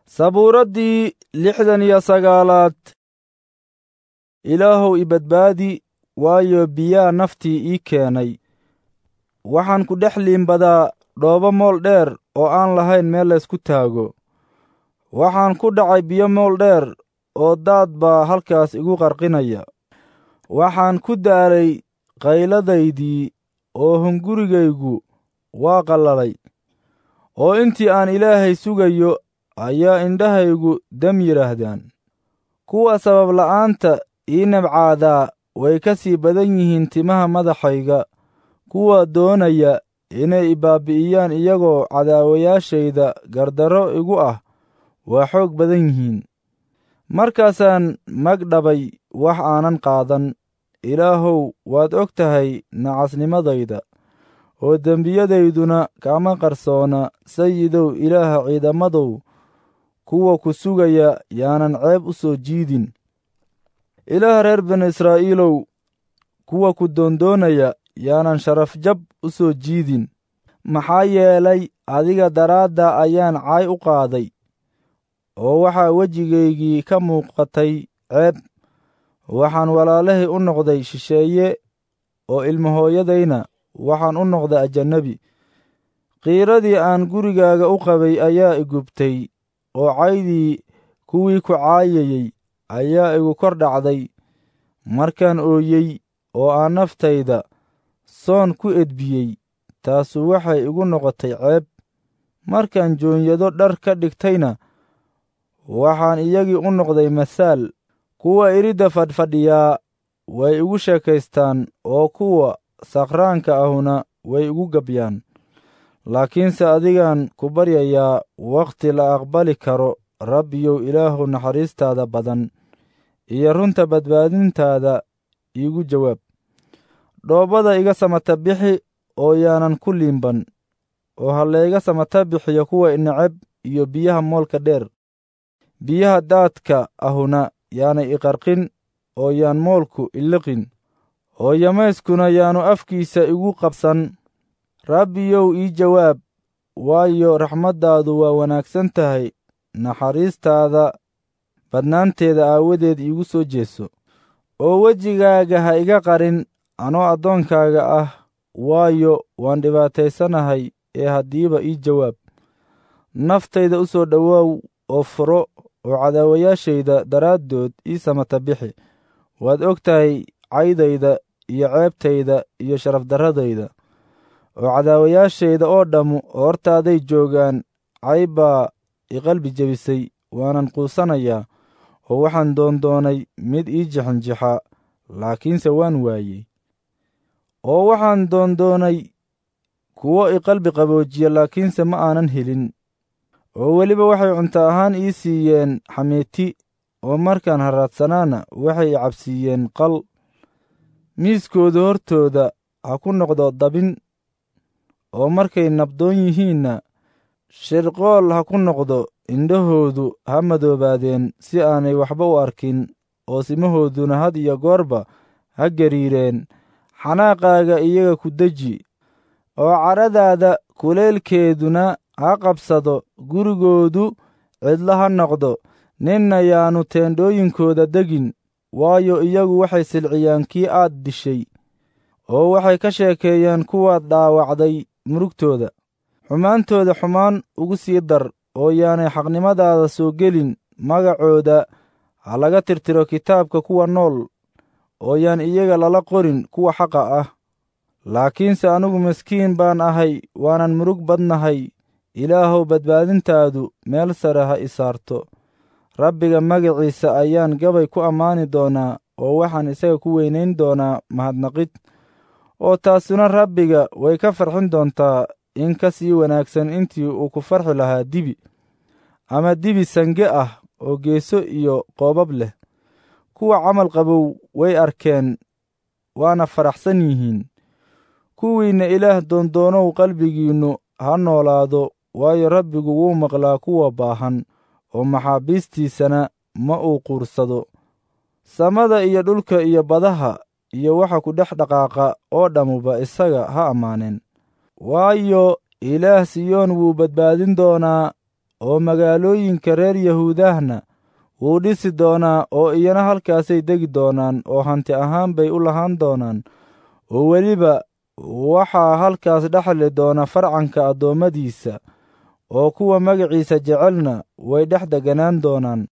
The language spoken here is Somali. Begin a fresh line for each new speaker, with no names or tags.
sabuuraddii lixdan iyo sagaalaad ilaahow i badbaadi waayo biyaa naftii ii keenay waxaan ku dhex liimbadaa dhoobo mool dheer oo aan lahayn meel laysku taago waxaan ku dhacay biyo mool dheer oo daad baa halkaas igu qarqinaya waxaan ku daalay qayladaydii oo hungurigaygu waa qallalay oo intii aan ilaahay sugayo ayaa indhahaygu dam yidhaahdaan kuwa sabab la'aanta ii nabcaadaa way ka sii badan yihiin timaha madaxayga kuwa doonaya inay ibaabi'iyaan iyagoo cadaawayaashayda gardarro igu ah waa xoog badan yihiin markaasaan magdhabay wax aanan qaadan ilaahow waad og tahay nacasnimadayda oo dembiyadayduna kama qarsoona sayidow ilaaha ciidamadow kuwa ku sugaya yaanan ceeb u soo jiidin ilaah reer binu israa'iilow kuwa ku doondoonaya yaanan sharaf jab u soo jiidin maxaa yeelay adiga daraadda ayaan caay u qaaday oo waxaa wejigaygii ka muuqatay ceeb waxaan walaalahay u noqday shisheeye oo ilmahooyadayna waxaan u noqday ajannabi qiiradii aan gurigaaga u qabay ayaa igubtay oo caydii kuwii ku caayayey ayaa igu kor dhacday markaan ooyey oo aan naftayda soon ku edbiyey taasu waxay igu noqotay ceeb markaan joonyado dhar ka dhigtayna waxaan iyagii u noqday masaal kuwa iridda fadhfadhiyaa way igu sheekaystaan oo kuwa sakhraanka ahuna way igu gabyaan laakiinse adigaan ku baryayaa wakhti la aqbali karo rabbiyow ilaahu naxariistaada badan iyo runta badbaadintaada iigu jawaab dhoobada iga samata bixi oo yaanan ku liimban oo ha layga samata bixiyo kuwa ineceb iyo biyaha moolka dheer biyaha daadka ahuna yaanay iqarqin oo yaan moolku iliqin oo yamayskuna yaanu afkiisa igu qabsan rabbiyow ii jawaab waayo raxmaddaadu waa wanaagsan tahay naxariistaada badnaanteeda aawadeed iigu soo jeeso oo wejigaaga ha iga qarin anoo addoonkaaga ah waayo waan dhibaataysanahay ee haddiiba ii jawaab naftayda u soo dhowaaw oo furo oo cadaawayaashayda daraaddood ii samata bixi waad og tahay caydayda iyo ceebtayda iyo sharafdarradayda oo cadaawayaashayda oo dhammu hortaaday joogaan cayb baa i qalbi jebisay waanan quusanayaa oo waxaan doondoonay mid ii jixinjixa laakiinse waan waayey oo waxaan doondoonay kuwo i qalbi qaboojiya laakiinse ma aanan helin oo weliba waxay cunto ahaan ii siiyeen xamiiti oo markaan harraadsanaana waxay i cabsiiyeen qal miiskooda hortooda ha ku noqdo dabin oo markay nabdoon yihiinna shirqool ha ku noqdo indhahoodu ha madoobaadeen si aanay waxba u arkin oo simahooduna had iyo goorba ha gariireen xanaaqaaga iyaga ku deji oo cadhadaada kuleelkeeduna ha qabsado gurigoodu cidlo ha noqdo ninna yaannu teendhooyinkooda degin waayo iyagu waxay silciyaan kii aad dishay oo waxay ka sheekeeyeen kuwaad dhaawacday murugtooda xumaantooda xumaan ugu sii dar oo yaanay xaqnimadaada soo gelin magacooda ha laga tirtiro kitaabka kuwa nool oo yaan iyaga lala qorin kuwa xaqa ah laakiinse anigu miskiin baan ahay waanan murug badnahay ilaahow badbaadintaadu meel sare ha i saarto rabbiga magaciisa ayaan gabay ku ammaani doonaa oo waxaan isaga ku weynayn doonaa mahadnaqid oo taasuna rabbiga way ka farxin doontaa in ka sii wanaagsan intii uu ku farxi lahaa dibi ama dibi sange ah oo geeso iyo qoobab leh kuwa camal qabow way arkeen waana faraxsan yihiin kuwiinna ilaah doondoonow qalbigiinnu ha noolaado waayo rabbigu wuu maqlaa kuwa baahan oo maxaabiistiisana ma uu quursado samada iyo dhulka iyo badaha iyo waxa ku dhex dhaqaaqa oo dhammuba isaga ha ammaaneen waayo ilaah siyoon wuu badbaadin doonaa oo magaalooyinka reer yahuudahna wuu dhisi doonaa oo iyana halkaasay degi doonaan oo hanti ahaan bay u lahaan doonaan oo weliba waxaa halkaas dhexli doona farcanka addoommadiisa oo kuwa magaciisa jecelna way dhex deganaan doonaan